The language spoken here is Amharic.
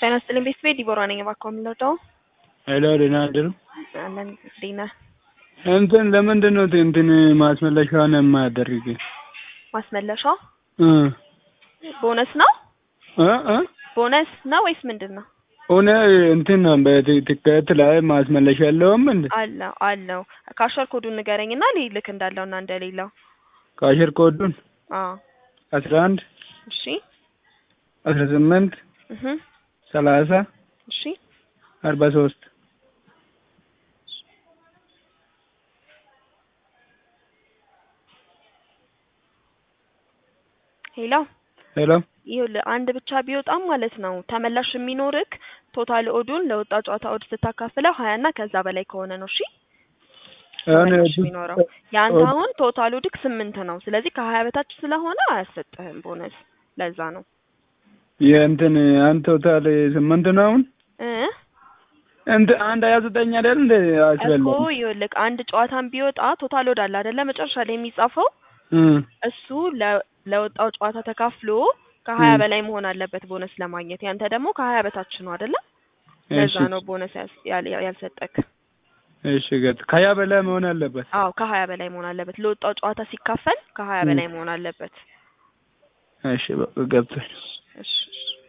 ጤና ይስጥልኝ ቤተሰቤ ዲቦራ ነኝ። እባክዎ የምንወደው ሄሎ ደህና አደሩ። አለን እንዴት ነህ? እንትን ለምንድን ነው እንትን ማስመለሻውን የማያደርግ ማስመለሻ እ ቦነስ ነው እ እ ቦነስ ነው ወይስ ምንድን ነው? ሆነ እንትን ነው በትኬት ላይ ማስመለሻ የለውም እንዴ? አለው አለው። ካሸር ኮዱን ንገረኝና ልክ እንዳለውና እንደሌለው። ካሽር ኮዱን አዎ አስራ አንድ እሺ አስራ ስምንት እህ ሰላሳ እሺ አርባ ሶስት ሄሎ ሄሎ ይኸውልህ አንድ ብቻ ቢወጣም ማለት ነው ተመላሽ የሚኖርክ ቶታል ኦዱን ለወጣ ጨዋታ ኦድ ስታካፍለው ሀያ እና ከዛ በላይ ከሆነ ነው። እሺ ተመላሽ የሚኖረው የአንተ አሁን ቶታል ኦድክ ስምንት ነው። ስለዚህ ከሀያ በታች ስለሆነ አያሰጥህም ቦነስ። ለዛ ነው የእንትን አንድ ቶታል ስምንት ነው አሁን እ እንትን አንድ ሀያ ዘጠኝ አይደል እንደ እኮ አስበላ ይኸውልህ አንድ ጨዋታን ቢወጣ ቶታል ኦድ አለ አይደለ? መጨረሻ ላይ የሚጻፈው እሱ ለ- ለወጣው ጨዋታ ተካፍሎ ከሀያ እ በላይ መሆን አለበት ቦነስ ለማግኘት። ያንተ ደግሞ ከሀያ በታች ነው አይደለ? ለዛ እሺ ነው ቦነስ ያስ- ያል- ያልሰጠክ። እሺ ገጥ ከሀያ በላይ መሆን አለበት። አዎ ከሀያ በላይ መሆን አለበት። ለወጣው ጨዋታ ሲካፈል ከሀያ እ በላይ መሆን አለበት። እሺ በቃ ገብቶኝ እሺ እሺ